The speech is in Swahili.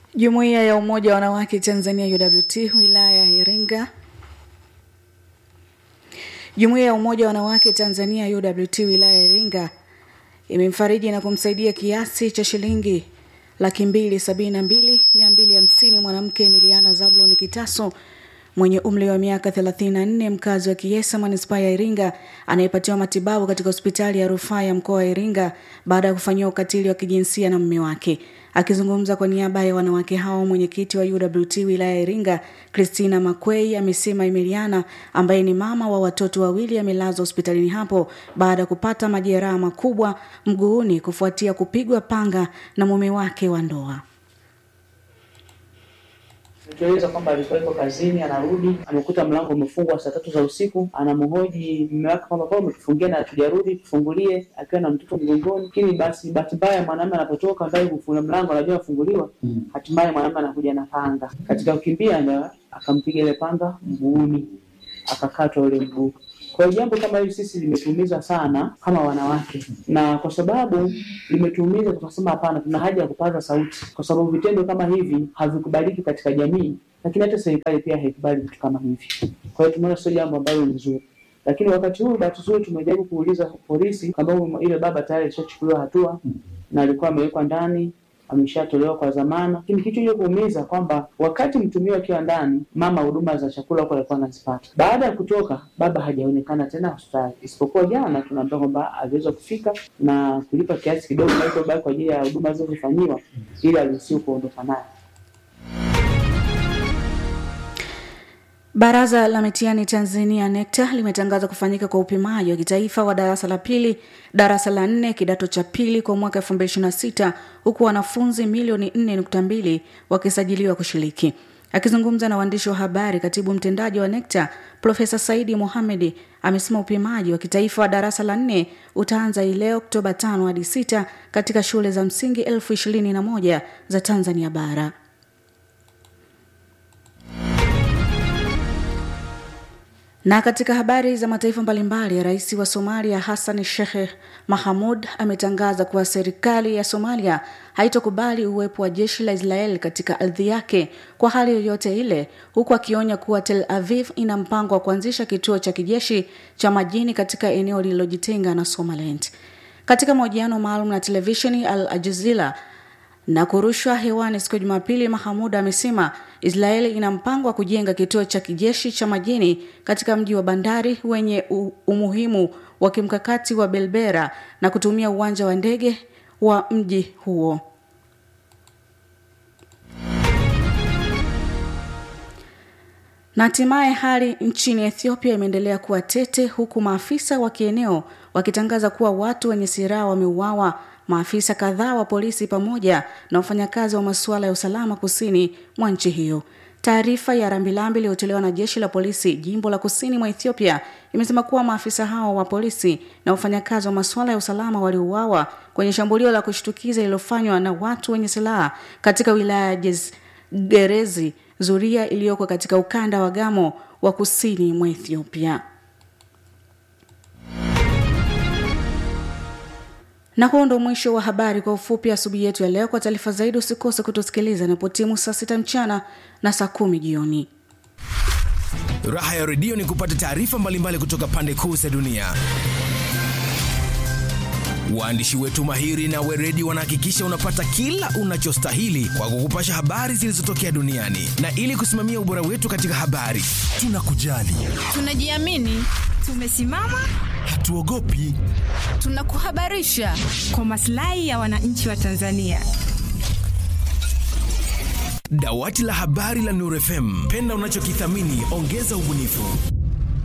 Jumuiya ya Umoja wa Wanawake Tanzania UWT wilaya ya Iringa. Jumuiya ya Umoja wa Wanawake Tanzania UWT wilaya ya Iringa imemfariji na kumsaidia kiasi cha shilingi laki mbili sabini na mbili mia mbili hamsini mwanamke Emiliana Zablon Kitaso mwenye umri wa miaka 34 mkazi wa Kiesa manispaa ya Iringa anayepatiwa matibabu katika hospitali ya rufaa ya mkoa wa Iringa baada ya kufanyiwa ukatili wa kijinsia na mume wake. Akizungumza kwa niaba ya wanawake hao, mwenyekiti wa UWT wilaya ya Iringa Christina Makwei amesema Emiliana ambaye ni mama wa watoto wawili amelazwa hospitalini hapo baada ya kupata majeraha makubwa mguuni kufuatia kupigwa panga na mume wake wa ndoa. Tueleza kwamba alikuwa yuko kazini, anarudi amekuta mlango umefungwa saa tatu za usiku. Anamhoji mume wake kwamba kwa umetufungia na hatujarudi, tufungulie, akiwa na mtoto mgongoni. Lakini basi bahati mbaya mwanamume anapotoka ndani kufunga mlango, anajua afunguliwa, hatimaye mwanamume anakuja na panga. Katika kukimbia ndio akampiga ile panga mguuni, akakatwa ule mguu. Kwa hiyo jambo kama hili sisi limetuumiza sana kama wanawake, na kwa sababu limetuumiza, tukasema hapana, tuna haja ya kupaza sauti, kwa sababu vitendo kama hivi havikubaliki katika jamii, lakini hata serikali pia haikubali vitu kama hivi. Kwa hiyo tumeona sio jambo ambalo ni nzuri, lakini wakati huu bahati nzuri tumejaribu kuuliza polisi kwamba ile baba tayari alishachukuliwa hatua na alikuwa amewekwa ndani ameshatolewa kwa dhamana, lakini kitu hicho kuumiza kwamba wakati mtumio akiwa ndani, mama huduma za chakula huko alikuwa anazipata. Baada ya kutoka, baba hajaonekana tena hospitali, isipokuwa jana tunaambiwa kwamba aliweza kufika na kulipa kiasi kidogo kilichobaki kwa ajili ya huduma zilizofanyiwa ili aruhusiwe kuondoka naye. Baraza la mitihani Tanzania NECTA limetangaza kufanyika kwa upimaji wa kitaifa wa darasa la pili, darasa la nne, kidato cha pili kwa mwaka 2026 huku wanafunzi milioni 4.2 wakisajiliwa kushiriki. Akizungumza na waandishi wa habari, katibu mtendaji wa NECTA Profesa Saidi Mohamedi amesema upimaji wa kitaifa wa darasa la nne utaanza hii leo Oktoba 5 hadi 6 katika shule za msingi elfu ishirini na moja za Tanzania bara. Na katika habari za mataifa mbalimbali, rais wa Somalia Hassan Sheikh Mahamud ametangaza kuwa serikali ya Somalia haitokubali uwepo wa jeshi la Israel katika ardhi yake kwa hali yoyote ile, huku akionya kuwa Tel Aviv ina mpango wa kuanzisha kituo cha kijeshi cha majini katika eneo lililojitenga na Somaliland. Katika mahojiano maalum na televisheni Al Jazeera na kurushwa hewani siku ya Jumapili, Mahamud amesema Israeli ina mpango wa kujenga kituo cha kijeshi cha majini katika mji wa bandari wenye umuhimu wa kimkakati wa Berbera na kutumia uwanja wa ndege wa mji huo. Na hatimaye hali nchini Ethiopia imeendelea kuwa tete huku maafisa wa kieneo wakitangaza kuwa watu wenye silaha wameuawa maafisa kadhaa wa polisi pamoja na wafanyakazi wa masuala ya usalama kusini mwa nchi hiyo. Taarifa ya rambirambi iliyotolewa na jeshi la polisi jimbo la kusini mwa Ethiopia imesema kuwa maafisa hao wa polisi na wafanyakazi wa masuala ya usalama waliuawa kwenye shambulio la kushtukiza lililofanywa na watu wenye silaha katika wilaya ya Gerezi Zuria iliyoko katika ukanda wa Gamo wa kusini mwa Ethiopia. Na huo ndo mwisho wa habari kwa ufupi asubuhi yetu ya leo. Kwa taarifa zaidi, usikose kutusikiliza inapotimu saa sita mchana na saa kumi jioni. Raha ya redio ni kupata taarifa mbalimbali kutoka pande kuu za dunia. Waandishi wetu mahiri na weredi wanahakikisha unapata kila unachostahili kwa kukupasha habari zilizotokea duniani, na ili kusimamia ubora wetu katika habari, tunakujali, tunajiamini, tumesimama hatuogopi, tunakuhabarisha kwa maslahi ya wananchi wa Tanzania. Dawati la habari la Nuru FM, penda unachokithamini, ongeza ubunifu.